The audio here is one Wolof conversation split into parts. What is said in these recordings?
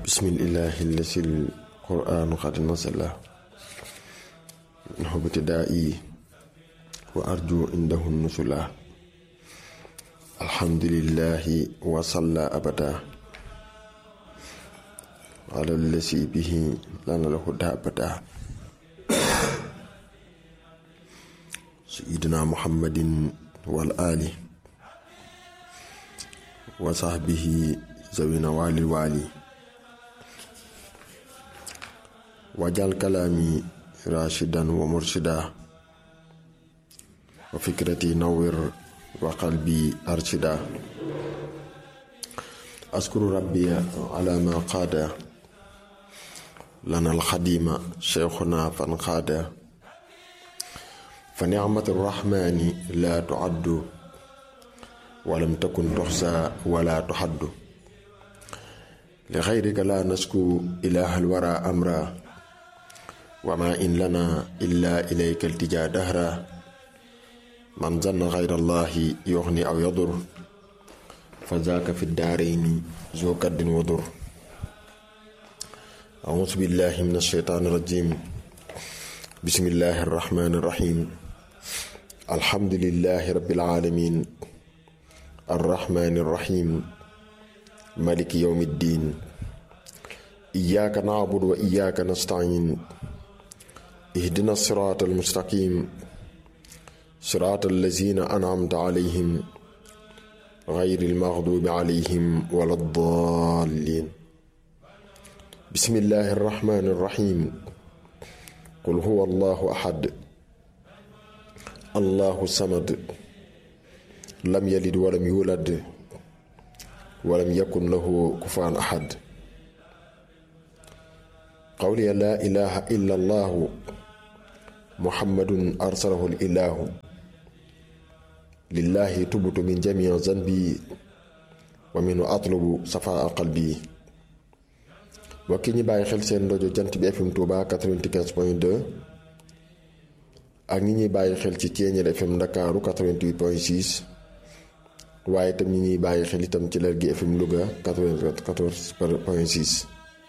bismillahi allasi alquranu qad nasala minhu ibtidaa'i wa arju indahu nusula alhamdulillahi wa salla abada ala allasi bihi lana alhuda abada sayidina muhammadin wal ali wa sahbihi zawina walil wali wajal kalaami rashidan wa murshida wa fikrati nawwir wa qalbi arshida askuru rabbiya ala ma qaada lana alxadima cheikhuna fan qaada fa nicmatu rrahmani la tuaddu walam takun tuxsa wala tuxaddu li xayrika la nasku ilaha alwara amra wa ma in lana illa ilayka iltija dahra man zanna xayra allahi yuxni aw yadur fa zaaka fi daarayni zu kaddin wa dur auzu billahi min alsheytaan irrajim bismillahi arrahmani irrahim alhamdulilahi rabbil alamin arrahmani irrahim maliki yawmi ddin iyyaka na'budu wa iyyaka nasta'in ihdina siraata almustaqim siraata allazina an'amta alayhim gayri almaghdubi alayhim wala ddallin bismillahi arrahmani irrahim qul huwa allahu ahad allahu samad lam yalid walam yulad walam yakun lahu kufaan ahad qawliya laa ilaha illa allahu muhammadun arsalahu ilahu lillahi tubtu min jamii zanbi wa minhu atlubu safaa qalbi wa ki ñi bàyyi xel seen ndojo jant bi fm Touba 95 point 2 ak ñi ñuy bàyyi xel ci Ceeñeel fm Ndakaaru 88 point 6 waaye itam ñi ñuy bàyyi xel itam ci Lergui FM Louga 94 point 6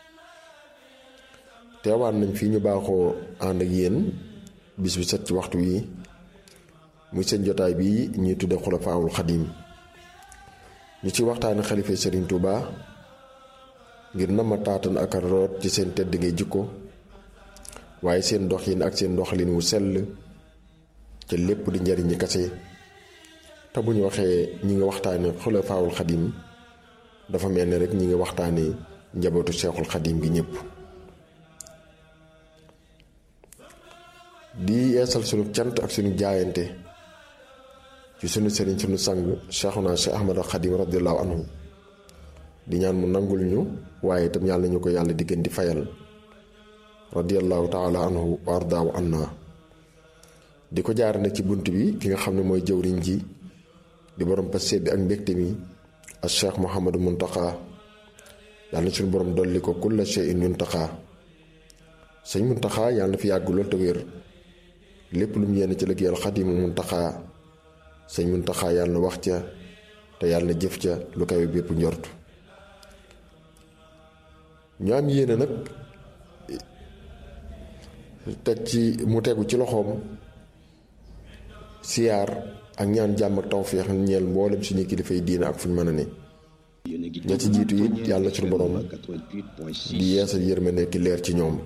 teewaan nañ fii ñu baaxoo ànd ak yéen bis bi set ci waxtu wi muy seen jotaay bi ñuy tudde xulafaawul xadim ñu ci waxtaane xalifa Serigne Touba ngir na ma taatan ak a root ci seen tedd ngay jikko waaye seen doxin ak seen doxalin wu sell ca lépp di njariñi kase te bu ñu waxee ñi nga waxtaane xulafaawul xadim dafa mel ni rek ñi nga waxtaane njabootu seexul xadim gi ñëpp di yeesal sunu cant ak sunu jaayante ci sunu sëriñ sunu sang Cheikhuna Cheikh Ahmad Xadim radiallahu anhu di ñaan mu nangul ñu waaye itam yàlla ñu ko yàlla di gën di fayal radiallahu taala anhu wa ardaahu anna di ko jaar nag ci bunt bi ki nga xam ne mooy jëwriñ ji di borom passé bi ak mbégte mi ak Cheikh Mouhamadou Mountakha yàlla na suñu borom dolli ko kulla shay'in Mountakha sëñ Mountakha yàlla na fi yàgg lool te wér lépp lu mu yéene ci liggéeyal Xadimu Mountakha sëñ Mountakha yàlla na wax ca te yàlla na jëf ca lu kawe bépp njort ñu am yéene nag teg ci mu tegu ci loxoom siyaar ak ñaan jàmm ak tawféex ñeel mboolem suñu kilifay diina ak fu ñu mën a ne ña ci jiitu it yàlla suñu borom di yeesal yërmande ki leer ci ñoom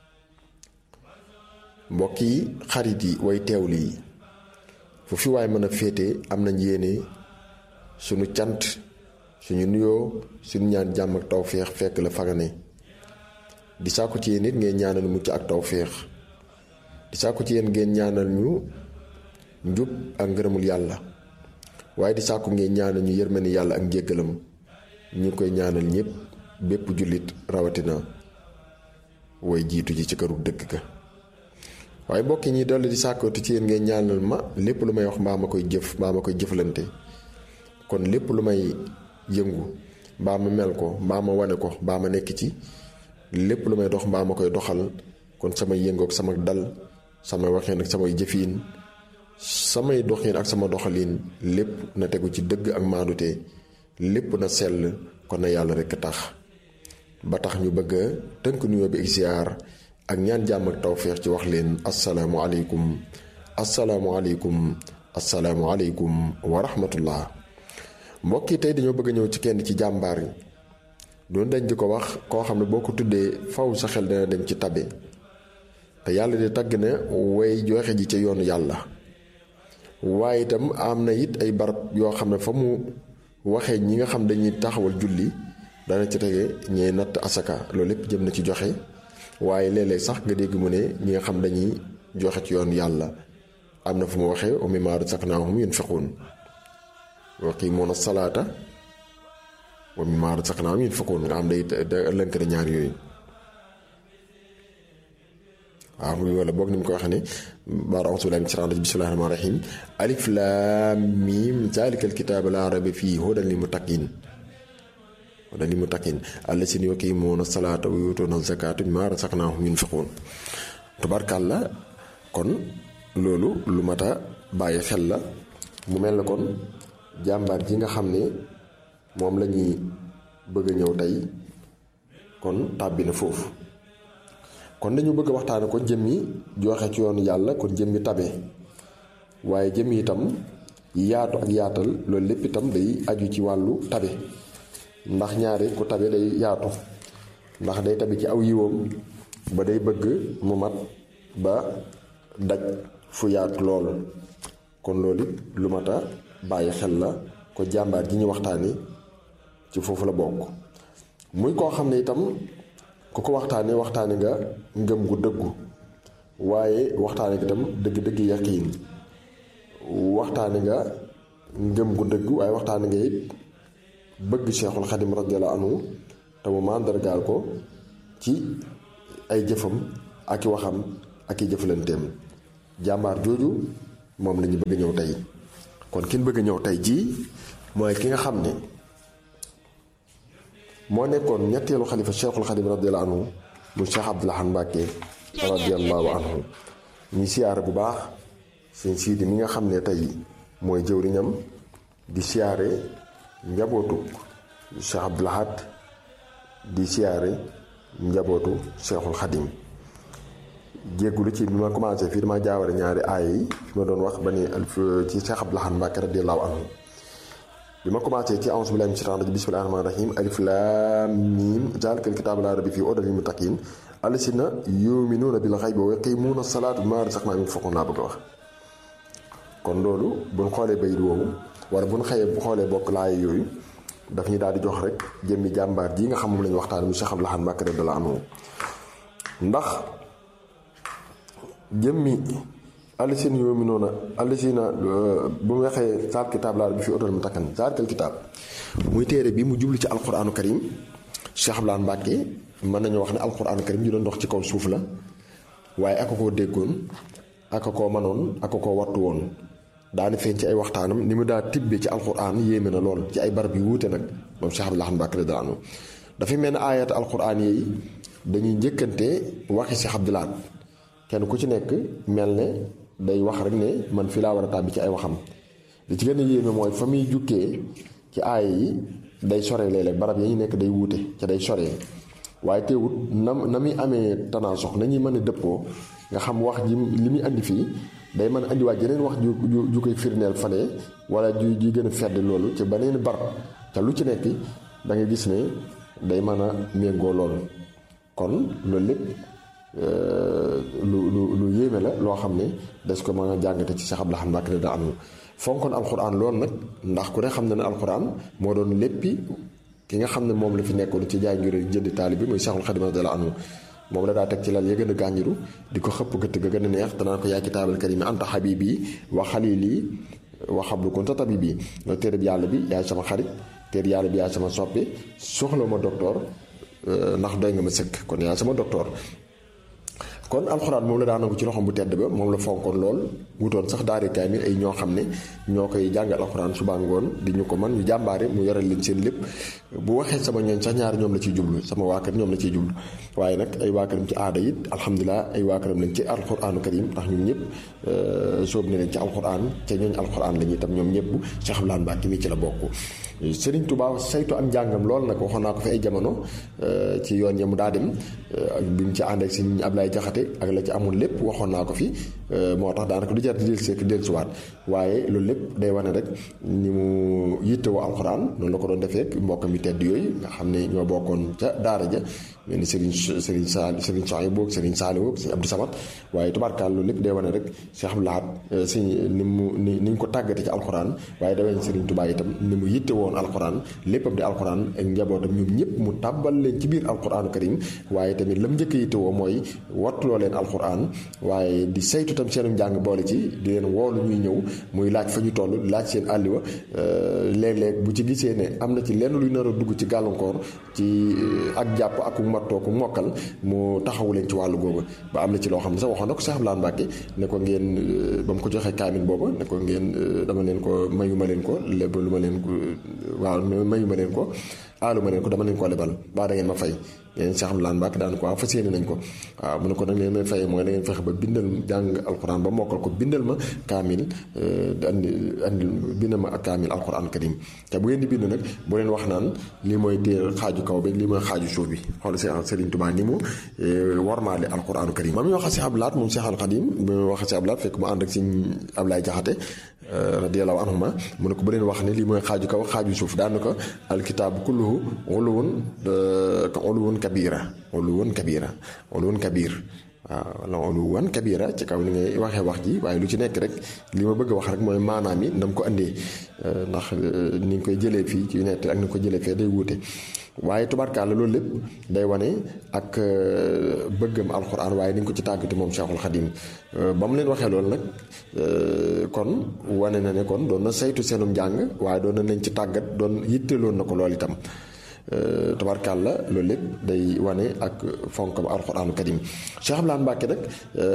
mbokk yi xarit yi way teewlu yi fu fi waay mën a féete am nañ yéene suñu cant suñu nuyoo suñu ñaan jàmm ak tawféex fekk la fagane di sàkku ci yéen it ngeen ñaanal mucc ak tawféex di sàkku ci yéen ngeen ñaanal ñu njub ak ngërëmul yàlla waaye di sàkku ngeen ñaanal ñu yërmani yàlla ak njéggalam ñu koy ñaanal ñëpp bépp jullit rawatina way jiitu ji ci këru dëkk ga waaye mbokk ñi dolli di sàkkootu ci yéen ngeen ñaanal ma lépp lu may wax mbaa ma koy jëf mbaa ma koy jëflante kon lépp lu may yëngu mbaa ma mel ko mbaa ma wane ko mbaa ma nekk ci lépp lu may dox mbaa ma koy doxal kon samay yëngoog sama dal samay waxeen ak samay jëfiin samay doxin ak sama doxalin lépp na tegu ci dëgg ak maandute lépp na sell kon na yàlla rekk tax ba tax ñu bëgg a tënk nuyoo bi ak ziar ak ñaan jàmm ak tawféex ci wax leen asalaamualeykum asalaamualeykum asalaamualeykum wa rahmatullah mbokk yi tey dañoo bëgg a ñëw ci kenn ci jàmbaar yi doon dañ di ko wax koo xam ne boo ko tuddee faw sa xel dana dem ci tabe te yàlla di tagg na way joxe ji ca yoonu yàlla waaye itam am na it ay barab yoo xam ne fa mu waxee ñi nga xam dañuy taxawal julli dana ci tege ñee natt asaka loolu lépp jëm na ci joxe waaye léeg-léeg sax nga dégg mu ne ñi nga xam dañuy joxe ci yoonu yàlla am na fu mu waxee wa mimmaa razaqnaahum yunfiquun wa yuqiimuuna salaata wa mimmaa razaqnaahum yunfiquun nga xam day lënk na ñaar yooyu waaw muy wala boog ni mu ko waxee ne baara auzu billaahi mina shaytaani rajiim bismillaahi rahmaani rahiim alif laam miim zaalikal kitaabu laa rayba fiihi hudan lil muttaqiin hudan lil muttaqiin allaziina yuqiimuuna salaata wa yu'tuuna zakaata wa mimmaa razaqnaahum yunfiquun tubarkàlla kon loolu lu mat a bàyyi xel la mu mel na kon jàmbaar ji nga xam ne moom la ñuy bëgg a ñëw tey kon tàbbi na foofu kon dañu bëgg a waxtaane ko jëmmi joxe ci yoonu yàlla kon jëmmi tabe waaye jëmmi itam yaatu ak yaatal loolu lépp itam day aju ci wàllu tabe ndax ñaari ku tabe day yaatu ndax day tabe ci aw yiwam ba day bëgg mu mat ba daj fu yaatu lool kon loolu it lu mat a bàyyi xel la ko jàmbaar ji ñu waxtaani ci foofu la bokk muy koo xam ne itam ku ko waxtaane waxtaane nga ngëm gu dëggu waaye waxtaane nga itam dëgg-dëgg yaqiin waxtaane nga ngëm gu dëggu waaye waxtaane nga it bëgg Cheikhul Xadim radiyallahu anhu te mu màndargaal ko ci ay jëfam ak i waxam ak i jëflanteem jàmbaar jooju moom la ñu bëgg ñëw tey kon kin bëgg ñëw tey jii mooy ki nga xam ne moo nekkoon ñetteelu xalifa cheikhul xadim radiallahu anhu mu cheikh abdoulahan mbàkke radiallahu anhu ñi siyaare bu baax seen siidi mi nga xam ne tey mooy jëwriñam di siyaare njabootu cheikh abdoulahat di siyaare njabootu cheikhul xadim jéggulu ci bi ma commencé fii dama jaawale ñaari aaya yi fi ma doon wax ba ni ci cheikh abdoulahan mbàkke radiallahu anhu bi ma commencé ci a'uuzu billaahi mina shaytaani rajiim bismillaahi rahmaani rahiim alif laam miim zaalikal kitaabu laa rayba fiihi hudan lil muttaqiin allaziina yu'minuuna bil ghaybi wa yuqiimuuna salaata wa mimmaa razaqnaahum yunfiquun laa bëgg a wax. kon loolu bu ñu xoolee bayit woowu wala bu ñu xëyee bu xoolee bokk laay yooyu daf ñu daal di jox rek jëmmi jàmbaar ji nga xam moom la ñu waxtaan mu Cheikh Abdoul Ahad Mbacké radiyallaahu anhu ndax jëmmi. allasina yu'minuuna allasina bu mu waxee saal kitaab laa bi fi otal mu takkan saalikal kitaab muy téere bi mu jublu ci alquraanu karim Cheikh Abdoul Ahad Mbacké mën nañu wax ne alquraanu karim ñu doon dox ci kaw suuf la waaye aka koo déggoon aka koo manoon aka koo wattu woon daani feeñ ci ay waxtaanam ni mu daa tibbee ci alquraan yéeme na lool ci ay barab yu wuute nag moom Cheikh Abdoul Ahad Mbacké radiyallaahu anhu dafay mel ne aayat alquraan yi dañuy njëkkante waxi Cheikh Abdoul Ahad kenn ku ci nekk mel ne day wax rek ne man fi laa war a tàbbi ci ay waxam li ci gën a yéeme mooy fa muy jukkee ci aaya yi day sore léeg-léeg barab ya ñu nekk day wuute ca day sore waaye teewut na na muy amee tanaasox nañuy mën a dëppoo nga xam wax ji li muy andi fii day mën a andiwaat jeneen wax ju ju koy firndeel fane wala ju ji gën a fedd loolu ci beneen barab te lu ci nekk da nga gis ne day mën a méngoo loolu kon loolu lépp lu lu lu yéeme la loo xam ne des ko mën a jàngate ci Cheikh Abdoul Ahad Mbacké da am fonkoon alxuraan loolu nag ndax ku ne xam na ne alxuraan moo doon léppi ki nga xam ne moom la fi nekkoon ci jaay ngir jënd taali bi muy Cheikhul Khadim radiyallahu anhu moom la daa teg ci lal ya gën a gànjiru di ko xëpp gëtt ga gën a neex danaa ko yaa kitaabal karimi anta habibi wa xalili wa xablu kunta tabibi loolu téere bi yàlla bi yaay sama xarit téere yàlla bi yaay sama soppe soxla ma docteur ndax doy nga ma sëkk kon yaay sama docteur kon alxuraan moom la daa nangu ci loxoom bu tedd ba moom la fonkoon lool wutoon sax daari kaamil ay ñoo xam ne ñoo koy jàngal alxuraan suba ngoon di ñu ko man ñu jàmbaare mu yoral leen seen lépp bu waxee sama ñooñ sax ñaari ñoom la ciy jublu sama waa kër ñoom la ciy jublu waaye nag ay waa këram ci aada it alhamdulilah ay waa këram lañ ci alxuraanu karim ndax ñun ñëpp sóob ne leen ci alxuraan ca ñooñ alxuraan la ñuy tam ñoom ñëpp Cheikh Abdoul Ahad Mbacké mi ci la bokk Serigne Touba saytu am njàngam lool nag waxoon naa ko fi ay jamono ci yoon ya mu daa dem bi mu ci ànd ak Serigne Ablaye Jaxate ak la ci amoon lépp waxoon naa ko fi moo tax daanaka du jar di dellu seek dellusiwaat waaye loolu lépp day wane rek ni mu yittewoo alxuraan noonu la ko doon defee mbokkam yu tedd yooyu nga xam ne ñoo bokkoon ca daara ja mel ni Serigne Serigne Sall Serigne Soxna boog Serigne Saliou Serigne Abdou Samad waaye tubaarkaal loolu lépp day wane rek Cheikh Abdou Lahad si ni mu ni ni ñu ko tàggate ci alxuraan waaye da wane Serigne Touba itam ni mu yitte woon alxuraan léppam di alxuraan ak njabootam ñoom ñëpp mu tàbbal leen ci biir alxuraanu karim waaye tamit lam njëkk yitte woo mooy wattuloo leen alxuraan waaye di saytu tam seenu njàng boole ci di leen woolu ñuy ñëw muy laaj fa ñu toll laaj seen àlliwa léeg-léeg bu ci gisee ne am na ci lenn luy nar a dugg ci gàllankoor ci ak jàpp ak mattoo ko mokkal mu taxawu leen ci wàllu googu ba am na ci loo xam ne sax waxoon na ko Cheikh Abdoulaye Mbacke ne ko ngeen ba mu ko joxee kaamil booba ne ko ngeen dama leen ko mayu ma leen ko lépp lu ma leen ko waaw mayu ma leen ko aalu ma leen ko dama leen ko lebal baa da ngeen ma fay yéen Cheikh Abdoulaye Mbacke daan ko waaw fas yéene nañ ko waaw mu ne ko nag leen may fay mooy da ngeen fexe ba bindal jàng alxuraan ba mokkal ko bindal ma kaamil andi andi bindal ma ak kaamil alxuraan karim te bu ngeen di bind nag bu leen wax naan lii mooy téer xaaju kaw bi lii mooy xaaju suuf bi xool si Serigne Touba ni mu warmaale alxuraanu karim ma muy wax si Abdou Lahad moom Cheikh Al Khadim bi muy wax si Abdou Lahad fekk mu ànd ak Serigne Ablaye Jaxate radiyallahu anhuma mu ne ko bu leen wax ne lii mooy xaaju kaw xaaju suuf daan na ko alkitaabu kulluhu uluwun uluwun kabira uluwun kabira uluwun kabir waaw wala uluwun kabira ci kaw ni ngay waxee wax ji waaye lu ci nekk rek li ma bëgg a wax rek mooy maanaam yi ndam ko andee ndax ni nga koy jëlee fii ci nett ak ni nga ko jëlee fee day wuute waaye tubaarkaala loolu lépp day wane ak bëggam alxuraan waaye ni nga ko ci tàggati moom Cheikhul Khadim ba mu leen waxee loolu nag kon wane na ne kon doon na saytu seenum njàng waaye doon na leen ci tàggat doon yitteloon na ko lool itam tabarkàlla loolu lépp day wane ak fonk ba alxuraanu karim Cheikh Abdoulaye Mbacke nag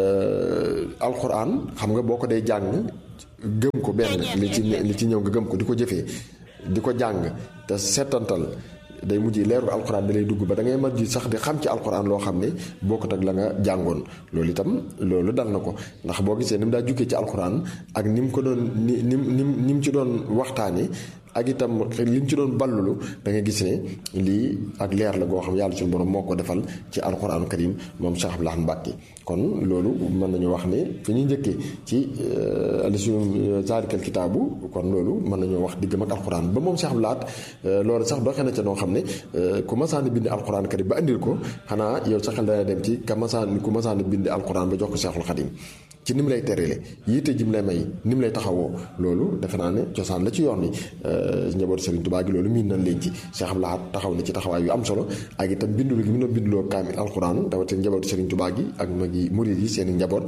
alxuraan xam nga boo ko dee jàng gëm ko benn li ci li ci ñëw nga gëm ko di ko jëfee di ko jàng te seetantal day mujj leeru alxuraan da lay dugg ba da ngay mujj sax di xam ci alxuraan loo xam ne bokkut ak la nga jàngoon loolu itam loolu dal na ko ndax boo gisee ni mu daa jukkee ci alxuraan ak ni mu ko doon ni ni ni ni mu ci doon waxtaanee ak itam li mu ci doon ballulu da nga gis ne lii ak leer la goo xam yàlla suñu borom moo ko defal ci alxuraanu karim moom Cheikh Abdoulaye Mbacke kon loolu mën nañu wax ne fi ñu njëkkee ci alisu zaalikal kitaabu kon loolu mën nañoo wax diggam ak alxuraan ba moom Cheikh Abdoulaye loolu sax doxee na ca noo xam ne ku masaan bind alxuraan karim ba andil ko xanaa yow sa xel dana dem ci ka masaan ku masaan bind alxuraan ba jox ko Cheikhul Xadim ci ni mu lay terele yiite ji mu lay may ni mu lay taxawoo loolu defe naa ne cosaan la ci yoon wi njabootu Serigne Touba gi loolu miin nañ leen ci Cheikh Abdoulaye taxaw na ci taxawaay yu am solo ak itam bindulu gi mu doon binduloo kaamil alxuraan rawatina njabootu Serigne Touba gi ak magi murid yi seen i njaboot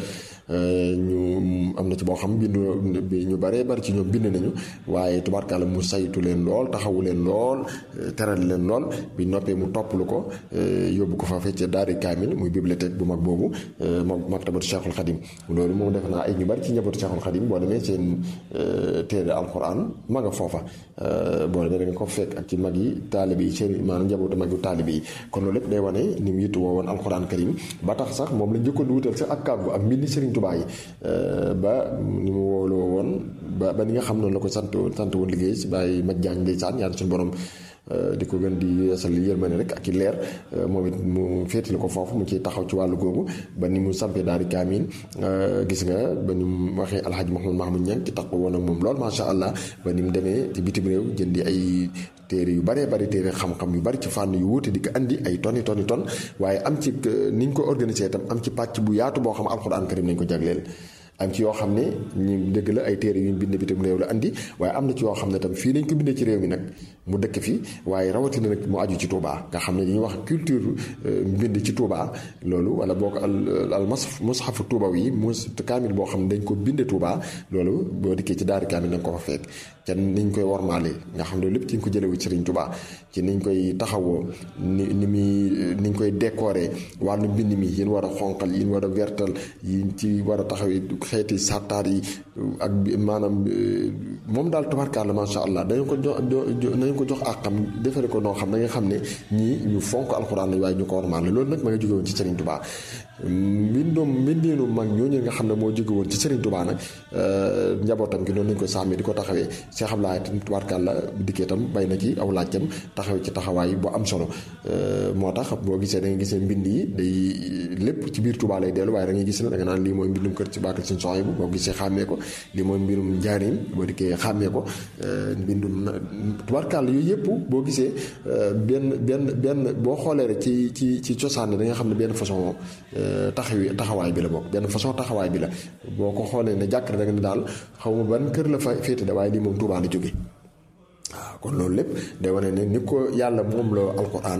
ñu am na ci boo xam bindu ñu baree bari ci ñoom bind nañu waaye tubaarkàlla mu saytu leen lool taxawu leen lool teral leen lool bi noppee mu toppalu ko yóbbu ko fa fecce daari kaamil muy bibliothèque bu mag boobu moom maktabatu Cheikhul Khadim loolu moom def naa ay ñu bari ci njabootu Cheikhul Khadim boo demee seen téere alxuraan ma nga foofa boo demee da nga ko fekk ak ci mag yi taalibe yi seen maanaam njabootu mag yu taalibe yi kon loolu lépp day wane ni mu yitu woo woon alxuraan karim ba tax sax moom la njëkkoon di wutal sax ak kàggu ak mbindi Serigne Touba yi ba ni mu wooloo woon ba ba ni nga xam noonu la ko sant sant woon liggéey si bàyyi maj jaañ ndeysaan yàlla suñu borom di ko gën di yeesal yërmande rek ak i leer moom it mu féetale ko foofu mu ciy taxaw ci wàllu googu ba ni mu sampee daal di kaamil gis nga ba ni mu waxee alxaji Mouhamed Mahmoud Niang ci tax ko woon ak moom lool macha allah ba ni mu demee ci bitim réew jëndi ay téere yu baree bari téere xam-xam yu bari ci fànn yu wuute di ko andi ay tonni tonni ton waaye am ci ni ñu ko organisé itam am ci pàcc bu yaatu boo xam alxuraan karim nañ ko jagleel am ci yoo xam ne ñu dëgg la ay téere yu ñu bind bitim réew la andi waaye am na ci yoo xam ne tam fii lañ ko bindee ci réew mi nag mu dëkk fi waaye rawatina nag mu aju ci Touba nga xam ne dañuy wax culture mbind ci Touba loolu wala boo ko al al mushafu Touba yi mus kaamil boo xam ne dañ ko binde Touba loolu boo dikkee ci daari kaamil da nga ko fa fekk ca niñ koy wormaale nga xam ne lépp ci ñu ko jëlewu ci Serigne Touba ci niñ koy taxawoo ni ni muy niñ koy décorer wàllu mbind mi yéen war a xonqal yéen war a wertal yi ci war a taxaw xeeti sartaar yi ak maanaam moom daal tubaarkàlla macha allah dañu ko jox dañu ko jox àqam defare ko noo xam da nga xam ne ñii ñu fonk alxuraan lañ waaye ñu ko wormaale loolu nag ma nga jóge woon ci Serigne Touba mbindum mbindiinu mag ñooñu nga xam ne moo jóge woon ci Serigne Touba nag njabootam gi noonu lañ ko sàmmee di ko taxawee Cheikh Abdoulaye tubaarkàlla dikkee tam bay na ci aw laajtam taxawee ci taxawaay bu am solo moo tax boo gisee da nga gisee mbind yi day lépp ci biir Touba lay dellu waaye da ngay gis ne da nga naan lii mooy mbindum kër ci baakal suñu soxay bu boo gisee xàmmee ko lii mooy mbirum njaarim boo dikkee xàmmee ko mbindum tubaarkàlla yooyu yëpp boo gisee benn benn benn boo xoolee rek ci ci ci cosaan da nga xam ne benn façon taxawi taxawaay bi la bokk benn façon taxawaay bi la boo ko xoolee ne jàkk da nga ne daal xaw ma ban kër la fa féete da waaye lii moom Touba la jóge waaw kon loolu lépp day wane ne ni ko yàlla moom la alquran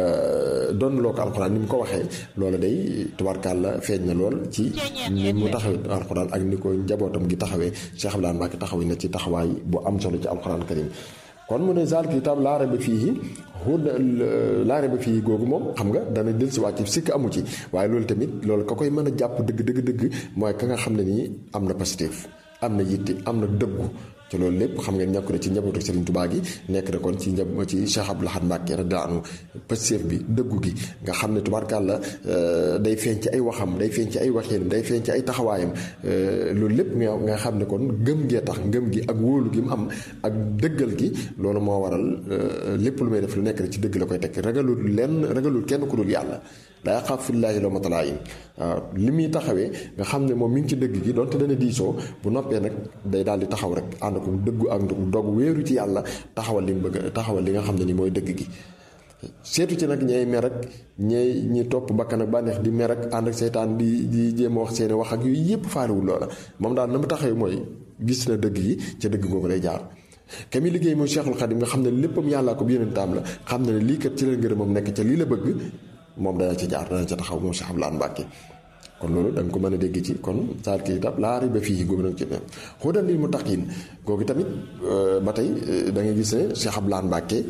doon loo ko alquran ni mu ko waxee loolu day tubaarkàlla feeñ na lool ci ni mu taxawee alquran ak ni ko njabootam gi taxawee Cheikh Abdoulaye Mbacke taxawee na ci taxawaay bu am solo ci alquran karim kon mu ne zaal kitaab laa rayba fiihi huda laa rayba fiihi googu moom xam nga dana del si wàcc sikk amu ci waaye loolu tamit loolu ka koy mën a jàpp dëgg dëgg dëgg mooy ka nga xam ne nii am na positif am na yitte am na dëggu ci loolu lépp xam ngeen ñàkk na ci njabootu Serigne Touba gi nekk na kon ci njab ci Cheikh Abdou Lahad Mbacké radiyallahu anhu pëstéef bi dëggu gi nga xam ne tubaarkàlla day feeñ ci ay waxam day feeñ ci ay waxinam day feeñ ci ay taxawaayam loolu lépp nga nga xam ne kon ngëm gee tax ngëm gi ak wóolu gi mu am ak dëggal gi loolu moo waral lépp lu may def lu nekk rek ci dëgg la koy tekk ragalul lenn ragalul kenn ku dul yàlla laa yaxaafu fillaahi lawmata laa'im waaw li muy taxawee nga xam ne moom mi ngi ci dëgg gi donte dana diisoo bu noppee nag day daal di taxaw rek ànd ko dëggu ak dog wéeru ci yàlla taxawal li mu bëgg taxawal li nga xam ne ni mooy dëgg gi seetu ci nag ñay mer ak ñay ñi topp bakkan ak bànneex di mer ak ànd ak seytaan di di jéem a wax seeni wax ak yooyu yëpp faaliwul loola moom daal na mu taxawee mooy gis na dëgg gi ca dëgg googu lay jaar ka mi liggéey mooy Cheikhul Khadim nga xam ne léppam yàllaa ko yonentam la xam ne ne lii kat ci la ngërëmam nekk ca lii la bëgg moom dana ca jaar dana ca taxaw moom Cheikh Abdou Lahad Mbacké kon loolu da nga ko mën a dégg ci kon saal kii tab laa riba fii googu nag ci ne xudan lil muttaqiin googu tamit ba tey da ngay gis ne Cheikh Abdou Lahad Mbacké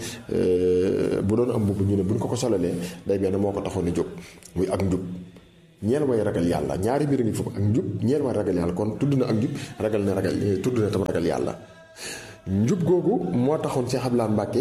bu doon am mbubb ñu ne buñ ko ko solalee day mel ne moo ko taxoon a jóg muy ak njub ñeel way ragal yàlla ñaari mbir ngi foofu ak njub ñeel way ragal yàlla kon tudd na ak njub ragal na ragal tudd na tam ragal yàlla njub googu moo taxoon Cheikh Abdou Lahad Mbacké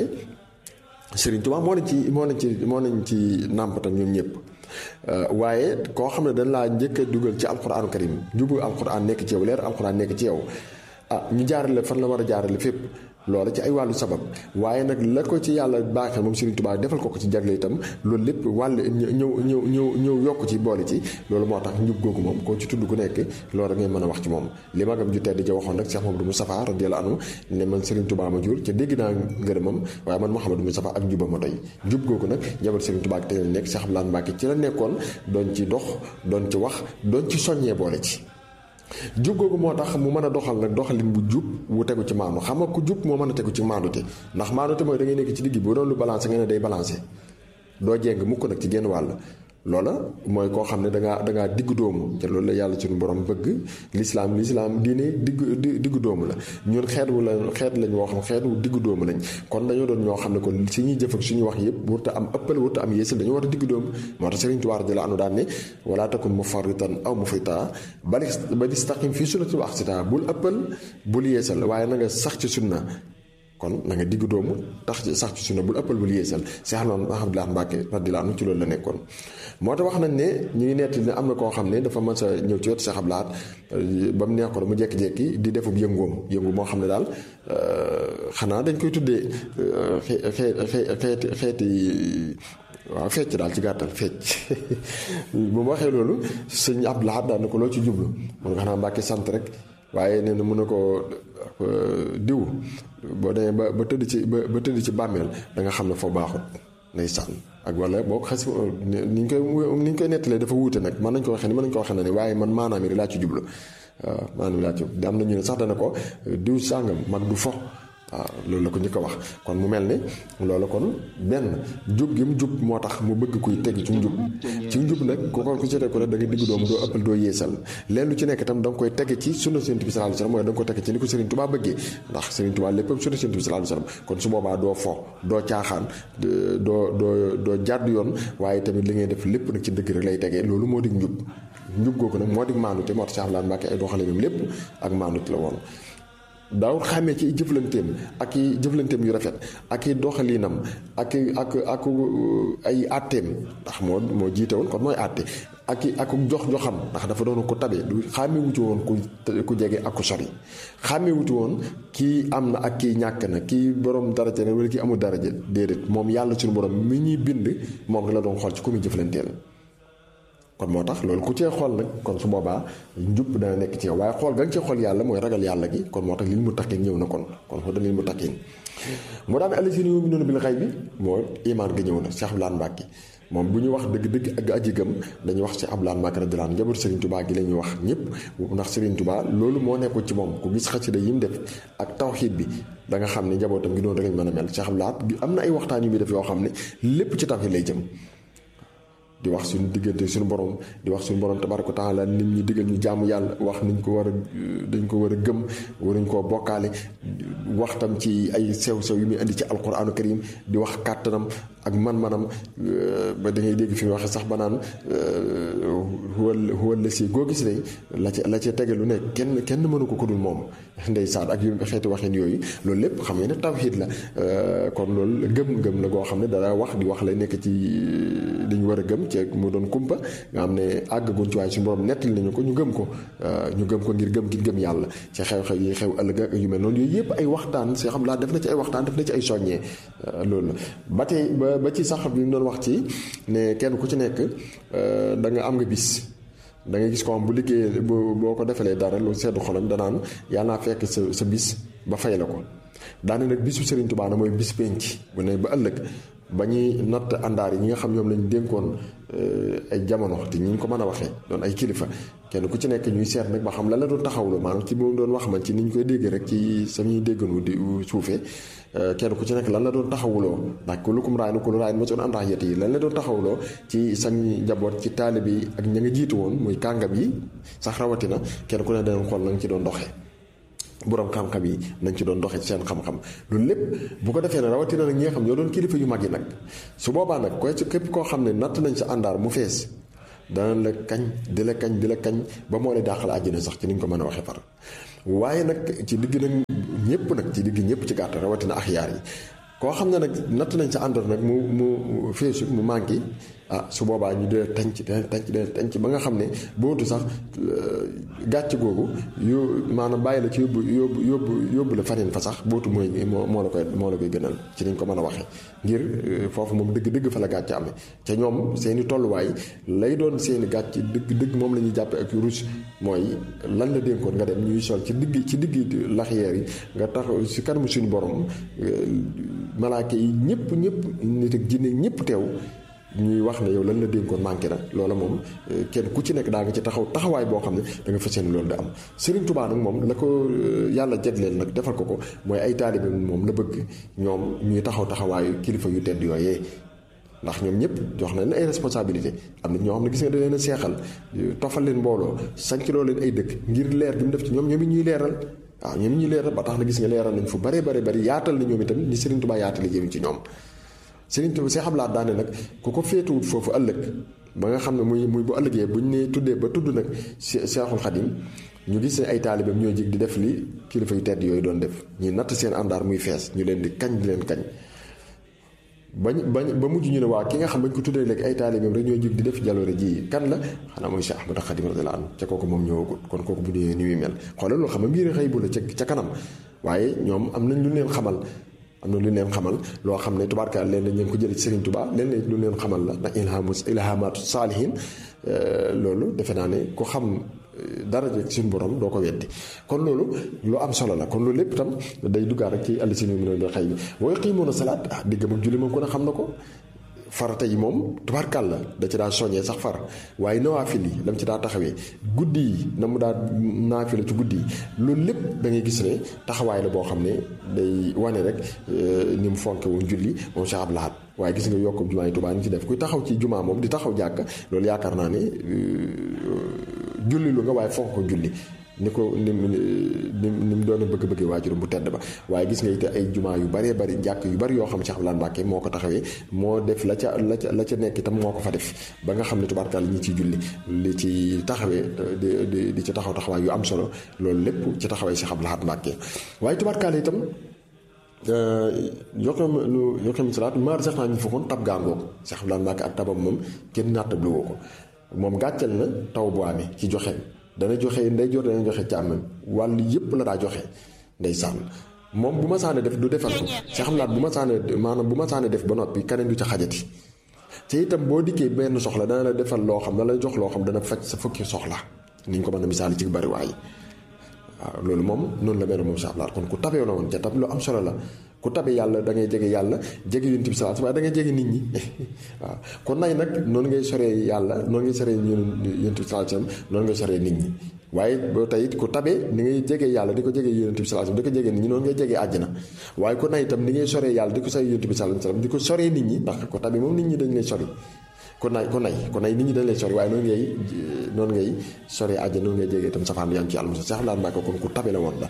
Sëriñ Tuubaa moo nañ ci moo nañ ci moo nañ ci nàmpatal ñoom ñëpp waaye koo xam ne dañ laa njëkk a dugal ci alquraanu karim njubu alquran nekk ci yow leer alquran nekk ci yow ah ñu jaarale fan la war a jaarale fépp loola ci ay wàllu sabab waaye nag la ko ci yàlla baaxee moom Serigne Touba defal ko ko ci jagle itam loolu lépp wàll ñëw ñëw ñëw ñëw yokk ci boole ci loolu moo tax njub googu moom koo ci tudd ku nekk loolu ngay mën a wax ci moom li magam ju tedd ja waxoon nag Cheikh Mamadou Moustapha radiyallahu anhu ne man Serigne Touba ma jur ca dégg naa ngërëmam waaye man Mouhamadou Moustapha ak njubam ma doy njub googu nag njabal Serigne Touba ak te nekk Cheikh Abdou Lahad Mbacké ci la nekkoon doon ci dox doon ci wax doon ci soññee boole ci jub googu moo tax mu mën a doxal nag doxalin bu jub wu tegu ci maandu xam nga ku jub moo mën a tegu ci maandute ndax maandute mooy da ngay nekk ci digg bu doon lu balancé nga ne day balancé doo jeng mukk nag ci genn wàll loola mooy koo xam ne dangaa dangaa diggu doomu te loolu la yàlla suñu borom bëgg lislaam lislaam diine diggu diggu doomu la ñun xeet wu la xeet lañ woo xam xeet wu diggu doomu lañ kon dañoo doon ñoo xam ne kon si ñuy jëf ak suñuy wax yëpp wurta am ëppal wurta am yéesal dañoo war a diggu doomu moo tax Sëriñ Tuubaa radiyallaahu anhu daan ne wala takun mufarritan aw mufrita bal istaqim fii sunnati wa aqsita bul ëppal bul yéesal waaye na nga sax ci sunna kon na nga diggu doomu tax ci sax ci sunna bul ëppal bul yéesal Cheikh Abdou Lahad Mbacké radiyallaahu anhu ci loolu la nekkoon moo tax wax nañ ne ñu ngi netti ne am na koo xam ne dafa mën sa ñëw ci wetu Cheikh Abdou Lahad ba mu neex ko mu jékki-jékki di defub yëngoom yëngu moo xam ne daal xanaa dañ koy tuddee xeeti xeeti waaw fecc daal ci gàttal fecc bu mu waxee loolu sëñ Abdou Lahad daal ne ko loo ci jublu mun nga xanaa Mbacké sant rek waaye nee na mun na ko diw boo demee ba ba tëdd ci ba ba tëdd ci bàmmeel da nga xam ne foo baaxut nay sànn ak wala boo ko xas ni ñu koy ni ñu koy nettalee dafa wuute nag mën nañ ko waxee ni mën nañ ko waxee na ni waaye man maanaam yi laa ci jublu waaw maanaam laa ci am na ñu ne sax dana ko diw sàngam mag du fo waaw loolu la ko ñu ko wax kon mu mel ne loolu kon benn jub gi mu jub moo tax mu bëgg kuy teg ci njub ci njub nag ku ko ku ci teg ko rek da nga digg doomu doo ëppal doo yeesal leen lu ci nekk itam da nga koy tege ci sunna Sëriñ bi sallallahu alayhi wasallam mooy da nga koy tege ci ni ko Sëriñ Tuubaa bëggee ndax Sëriñ Tuubaa léppam sunna Sëriñ bi sallallahu alayhi wasallam kon su boobaa doo fo doo caaxaan doo doo doo jàdd yoon waaye tamit li ngay def lépp nag ci dëgg rek lay tegee loolu moo dig njub njub googu nag moo dig maanute moo tax Cheikh Abdou Lahad Mbacké ay doxalinam lépp ak maanute la woon daawul xàmmee ci jëflanteem ak i jëflanteem yu rafet ak i doxalinam ak ak ak ay àtteem ndax moo moo jiite woon kon mooy àtte ak i ak jox joxam ndax dafa doon ko tabe du xàmmee wuti woon ku ku jege ak ku sori xàmmee wuti woon kii am na ak kii ñàkk na kii borom daraja na wala kii amul daraja déedéet moom yàlla suñu borom mi ñuy bind moom rek la doon xool ci ku muy jëflanteel kon moo tax loolu ku cee xool nag kon su boobaa njub dana nekk ci yow waaye xool ga nga cee xool yàlla mooy ragal yàlla gi kon moo tax lil mu takkin ñëw na kon kon xoo da lil mu takkin mu daan allasina yu'minuuna bil ghaybi moo imaan ga ñëw na Cheikh Abdoulaye Mbacke moom bu ñu wax dëgg-dëgg ak aji gëm dañuy wax Cheikh Abdoulaye Mbacke radiyallaahu anhu njaboot Serigne Touba gi la ñuy wax ñëpp ndax Serigne Touba loolu moo nekkul ci moom ku gis xasida yi mu def ak tawxiid bi da nga xam ne njabootam gi noonu rek lañ mën a mel Cheikh Abdoulaye am na ay waxtaan yu muy def yoo xam ne lépp ci tawxiid lay jëm di wax suñu diggante suñu borom di wax suñu borom tabaraka taala nit ñi digal ñu jaamu yàlla wax niñ ko war a dañ ko war a gëm waruñ koo bokkaale wax tam ci ay sew-sew yu muy indi ci alquranu karim di wax kàttanam ak man-manam ba da ngay dégg fi mu waxee sax ba naan huwal huwal la si goo gis ne la ca la ca tege lu ne kenn kenn mënu ko ko dul moom ndeysaan ak yu xeeti waxin yooyu loolu lépp xam nga ne tawxiid la kon loolu gëm-gëm la goo xam ne dara wax di wax lay nekk ci li ñu war a gëm ci mu doon kumpa nga xam ne àggaguñ ci waaye suñu borom nettali nañu ko ñu gëm ko ñu gëm ko ngir gëm gi gëm yàlla ci xew-xew yi xew ëllëg ak yu mel noonu yooyu yëpp ay waxtaan si xam laa def na ci ay waxtaan def na ci ay soññee loolu la ba tey ba ba ci sax bi mu doon wax ci ne kenn ku ci nekk da nga am nga bis da nga gis ko am bu liggéey boo ko defalee dara lu seddu xolam danaan yàlla naa fekk sa sa bis ba fay la ko daane nag bisu Serigne Touba na mooy bis penc bu ne ba ëllëg ba ñuy natt àndaar yi ñi nga xam ñoom lañu dénkoon ay jamono te ñi ñu ko mën a waxee doon ay kilifa kenn ku ci nekk ñuy seet nag ba xam lan la doon taxawlu maanaam ci moom doon wax man ci ni ñu koy déggee rek ci samuy dégganu di suufee kenn ku ci nekk lan la doon taxawuloo ndax ku lukum raay na ku lu raay ma soon àndax yet yi lan la doon taxawuloo ci sañ njaboot ci taalibe yi ak ña nga jiitu woon muy kàngam yi sax rawatina kenn ku ne danañ xool na nga ci doon doxee boroom xam-xam yi nañ ci doon doxee ci seen xam-xam loolu lépp bu ko defee ne rawatina nag ñi nga xam ñoo doon kilifa yu mag yi nag su boobaa nag koy ci képp koo xam ne natt nañ sa àndaar mu fees dana la kañ di la kañ di la kañ ba moo lay dàqal àjjana sax ci ni ñu ko mën a waxee far waaye nag ci digg nag ñëpp nag ci digg ñëpp ci gàtt rawatina axyaar yi koo xam ne nag natt nañ sa àndaar nag mu mu feesu mu manqué ah su boobaa ñu dee tanc dee tanc dee tanc ba nga xam ne bootu sax gàcc googu yu maanaam bàyyi la ci yóbbu yóbbu yóbbu yóbbu la faneen fa sax bootu mooy moo moo la koy moo la koy gënal ci niñ ko mën a waxee ngir foofu moom dëgg-dëgg fa la gàcc amee ca ñoom seeni tolluwaay lay doon seeni gàcc dëgg-dëgg moom la ñuy jàppe ak rus mooy lan la dénkoon nga dem ñuy sol ci digg ci digg laxyeer yi nga tax si kanamu suñu borom malaaka yi ñëpp ñëpp nit ak jinne ñëpp teew ñuy wax ne yow lan la dénkoon manqué na loola moom kenn ku ci nekk daa nga ci taxaw taxawaay boo xam ne da nga fas yéene loolu da am Serigne Touba nag moom la ko yàlla jagleel nag defal ko ko mooy ay taalibe moom la bëgg ñoom ñuy taxaw taxawaayu kilifa yu tedd yooyee ndax ñoom ñëpp jox nañ ay responsabilité am na ñoo xam ne gis nga da leen a seexal tofal leen mbooloo sanc loo leen ay dëkk ngir leer bi mu def ci ñoom ñoom it ñuy leeral waaw ñoom it ñuy leeral ba tax na gis nga leeral nañ fu bare bare bari yaatal na ñoom itam ni Serigne Touba yaatale jëm ci ñoom Serigne Touba Cheikh Abdoulaye daane nag ku ko féetuwut foofu ëllëg ba nga xam ne muy muy bu ëllëgee bu ñu nee tuddee ba tudd nag Cheikhul Khadim ñu gis ne ay taalibeem ñoo jig di def li kilifa yu tedd yooyu doon def ñuy natt seen àndaar muy fees ñu leen di kañ di leen kañ. bañ bañ ba mujj ñu ne waa ki nga xam bañ ko tuddee léegi ay taalibeem rek ñoo jig di def jaloore ji kan la xanaa mooy Cheikh Ahmadou Khadim radiyallahu anhu ca kooku moom ñëwagul kon kooku bu ñëwee ni muy mel xoolal loolu xam nga mbir xëy bu la ca ca kanam waaye ñoom am nañ lu leen xamal. am na lu leen xamal loo xam ne tubaarka leen lañ leen ko jëlee ci Serigne Touba leen lu leen xamal la ndax ilhamu ilhamaatu saalihin loolu defe naa ne ku xam dara rek suñu borom doo ko weddi kon loolu lu am solo la kon loolu lépp itam day duggaat rek ci àll si ñu mën a xëy bi booy xiimoon a salaat ah diggam ak julli moom ko ne xam na ko farata yi moom tubaarkàl la da ci daa soññee sax far waaye nawaafil yi lam ci daa taxawee guddi yi na mu daa naafila ci guddi yi loolu lépp da ngay gis ne taxawaay la boo xam ne day wane rek ni mu fonke woon julli moom Cheikh Abdou Lahad waaye gis nga yokk jumaa yi Tuubaa ñu ci def kuy taxaw ci jumaa moom di taxaw jàkk loolu yaakaar naa ne julli lu nga waaye fonk ko julli ni ko ni mu ni mu doon bëgg-bëgg waajuram bu tedd ba waaye gis nga it ay jumaa yu baree bari jàkk yu bari yoo xam Cheikh Abdoulaye Mbacke moo ko taxawee moo def la ca la ca la ca nekk itam moo ko fa def ba nga xam ne tubaarkaal ñi ciy julli li ci taxawee di di di ci taxaw taxawaay yu am solo loolu lépp ci taxawee Cheikh Abdoulaye Mbacke waaye tubaarkaal itam yokkam lu yokkam salaat maar sax naa ñu fokkoon tab gaangoog Cheikh Abdoulaye Mbacke ak tabam moom kenn naatable woo ko moom gàcceel na taw bu amee ci joxe dana joxe nday jor dana joxe càmmam wàll yëpp la daa joxe nday sànn moom bu ma saane def du defal ko sa xam laat bu ma saane maanaam bu ma saane def ba noppi keneen du ca xajati te itam boo dikkee benn soxla dana la defal loo xam dana la jox loo xam dana faj sa fukki soxla ni ñu ko mën a misaal ci bari waay waaw loolu moom noonu la mel moom Cheikh Abdoulaye kon ku tabee la woon ca tab lu am solo la ku tabe yàlla da ngay jege yàlla jege yonent bi salaatu waaye da ngay jege nit ñi waaw kon nay nag noonu ngay soree yàlla noonu ngay soree yonent bi salaatu noonu ngay soree nit ñi waaye boo tey it ku tabe ni ngay jege yàlla di ko jege yonent bi salaatu di ko jege nit ñi noonu ngay jege àjjana waaye ku nay itam ni ngay soree yàlla di ko soree yonent bi salaatu di ko soree nit ñi ndax ku tabe moom nit ñi dañ lay sori kon nay kon nay kon nay nit ñi dañ lay sori waaye noonu ngay noonu ngay sori àjjana noonu ngay jege itam safaan yaa ngi ci yàlla mos a Seex Abdoulaye Mbacke kon ku tabe la woon la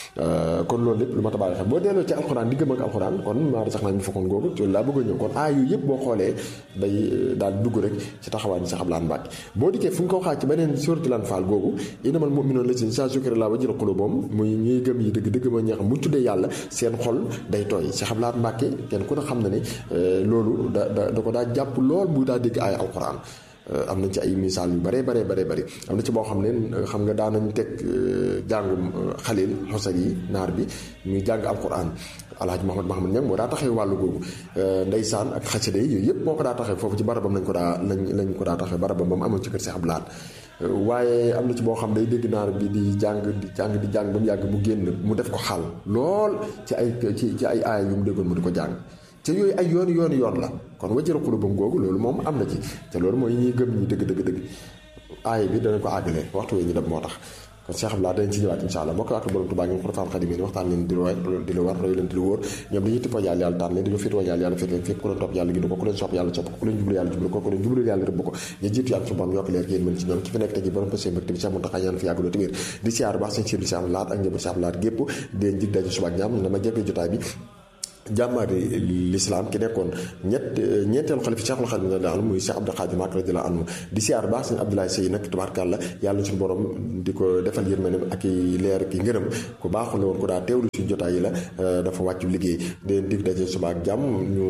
kon loolu lépp lu ma tabaale xam boo delloo ci alxuraan di gëm ak alxuraan kon maa sax naa ñu fakkoon googu loolu laa bëgg a ñëw kon aay yu yëpp boo xoolee day daal dugg rek ci taxawaay ni Seex Abdoulaye Mbacke boo dikkee fu nga ko waxaat ci beneen suuratul Anfaal googu innamal mu'minuuna llaziina izaa zukira llaahu wajilat quluubuhum muy ñuy gëm yi dëgg dëgg mooy ñi xam bu tuddee yàlla seen xol day tooy Seex Abdoulaye Mbacke kenn ku ne xam na ne loolu da da da ko daa jàpp lool bu daa dégg aay alxuraan am nañ ci ay misaal yu bare bare bare bëri am na ci boo xam ne xam nga daan nañ teg jàngum xalil xosar yi naar bi muy jàng alquran alhaji Mahamad Mahamad Ñang moo daa taxee wàllu googu ndeysaan ak xasida yi yooyu yëpp moo ko daa taxee foofu ci barabam lañ ko daa lañ lañ ko daa taxee barabam ba mu amoon ci kër Seex Abdulaat waaye am na ci boo xam day dégg naar bi di jàng di jàng di jàng ba mu yàgg mu génn mu def ko xaal lool ci ay ci ci ay aaya yu mu déggoon mu di ko jàng te yooyu ay yoon yoon yoon la kon wajjara xulubam googu loolu moom am na ci te loolu mooy ñuy gëm ñi dëgg dëgg dëgg aaya bi danañ ko àggale waxtu wee ñu dem moo tax kon Cheikh Abdoulaye danañ ci ñëwaat insha allah moo ko ak borom Tuubaa ngi xurafaan xadim yi waxtaan leen di lu di lu war roy leen di lu wóor ñoom dañuy tippoo yàlla yàlla tànn leen dañoo féetoo yàlla yàlla féet leen fépp ku leen topp yàlla gidu ko ku leen sopp yàlla sopp ko ku leen jublu yàlla jublu ko ku leen jublu yàlla rëbb ko ñu jiitu yàlla su borom yokk leer yéen mën ci ñoom ki fi nekk tey ji borom pësee mbëgte bi Cheikh Mountakha ñaan fi yàggaloo tamit di siyaar baax seen siir di Cheikh Abdoulaye ak njëbu Cheikh Abdoulaye gépp di leen jig daje suba ak ñaam dama jekk jotaay bi jàmbaari lislaam ki nekkoon ñett ñeenteelu xalifa Cheikhul Khadim radiyallahu anhu muy Cheikh Abdou Khadim Mbacké radiyallahu anhu di siyaar baax sëñ Abdoulaye Sey nag tabaarkàlla yàlla suñu borom di ko defal yërmandeem ak i leer ki ngërëm ku baaxu la woon ku daa teewlu suñu jotaay yi la dafa wàccu liggéey den dig daje suba ak jàmm ñu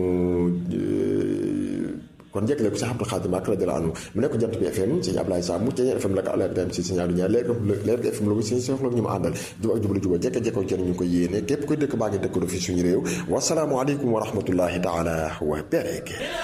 kon njëkkale ko Cheikh Abdou Khadim Mbacké radiyallahu anhu mu nekk jant bi FM sëñ Ablaye Sam mu Ceeñeen FM la ko Alaaji Ibrahima si sëñ Abdou Ñaar leer leer FM la ko sëñ Cheikh ñu ma àndal jub ak jublu juba jekk jekkoo jën ñu ko yéene képp koy dëkk baa ngi dëkk do fi suñu réew wasalaamu aleykum wa rahmatullahi taala wa barakaatuh